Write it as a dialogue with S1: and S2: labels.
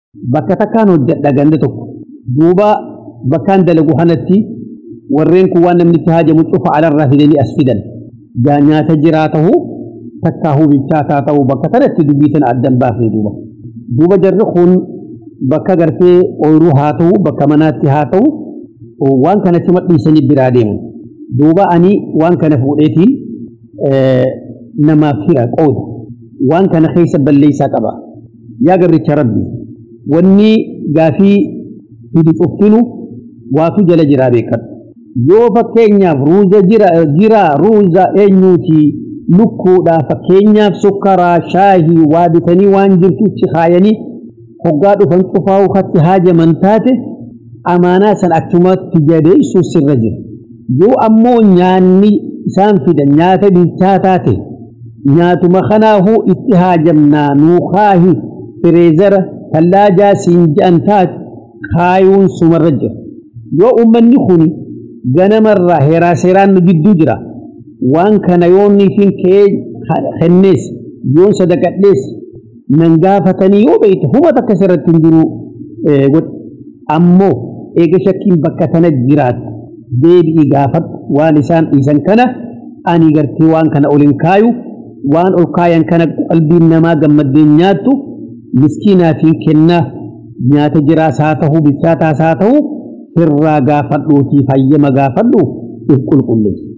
S1: bakka takkaan hojjedha ganda tokko duuba bakkaan dalagu kanatti warreen kun waan namni itti haajamu cufa alarraa fidanii as fidan gaa nyaata jiraa ta'uu takkaa bilchaataa ta'uu bakka kanatti dubbii tana addan baafne duuba duuba jarri kun bakka gartee ooyiruu haa ta'u bakka manaatti haa ta'u waan kanatti madhiisanii biraa deemu duuba ani waan kana fuudheetiin namaaf hira qooda waan kana keessa balleessaa qaba yaa garricha rabbi wanni gaafii fidu cuftinu waatu jala jiraa beekadhu yoo fakkeenyaaf ruuza jira ruuza eenyuuti lukkuudha fakkeenyaaf sukkaraa shaahii waa bitanii waan jirtutti kaayanii hoggaa dhufan cufaa ukatti haajaman taate amaanaa san achumatti jadeessu sirra jira yoo ammoo nyaanni isaan fidan nyaata bilchaataa ta'e nyaatuma kanaafuu itti haajamnaa nuukaahi fireezara tallaajaa siin je'an taate kaayuun sumarra jira yoo ummanni kun ganamarraa heeraa seeraan nu gidduu jira waan kana yoonniifin kee kennees yoon sadaqadhees nan gaafatanii yoo beekte hubata akkas irratti hin jiru godhe ammoo eega shakkiin bakka tana jiraatu deebi'i gaafadhu waan isaan dhiisan kana ani gartee waan kana ol hin kaayu waan ol kaayan kana qalbiin namaa gammaddeen nyaattu miskiinaatiin kennaa nyaata jiraas haa ta'u bilchaataas haa ta'u irraa gaafadhuutii fayyama gaafadhu if qulqulleessu.